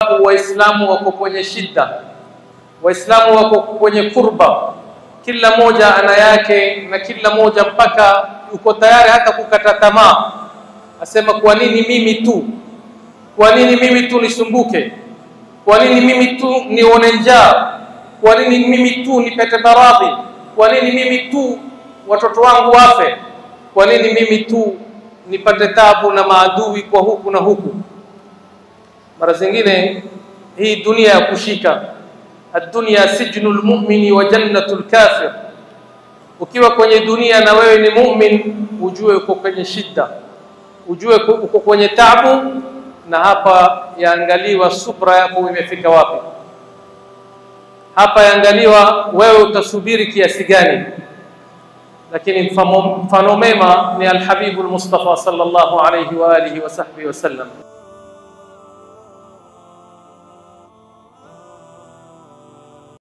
sababu Waislamu wako kwenye shida, Waislamu wako kwenye kurba, kila moja ana yake na kila moja mpaka yuko tayari hata kukata tamaa, asema kwa nini mimi tu? Kwa nini mimi tu nisumbuke? Kwa nini mimi tu nione njaa? Kwa nini mimi tu nipate maradhi? Kwa nini mimi tu watoto wangu wafe? Kwa nini mimi tu nipate tabu na maadui kwa huku na huku? Mara zingine hii dunia ya kushika, ad-dunya sijnu lmumini wa jannatu lkafir. Ukiwa kwenye dunia na wewe ni mumin, ujue uko kwenye shida, ujue uko kwenye tabu, na hapa yaangaliwa subra yako imefika wapi. Hapa yaangaliwa wewe utasubiri kiasi gani. Lakini mfano mema ni Alhabibu Lmustafa sallallahu alayhi wa alihi wa sahbihi wasallam.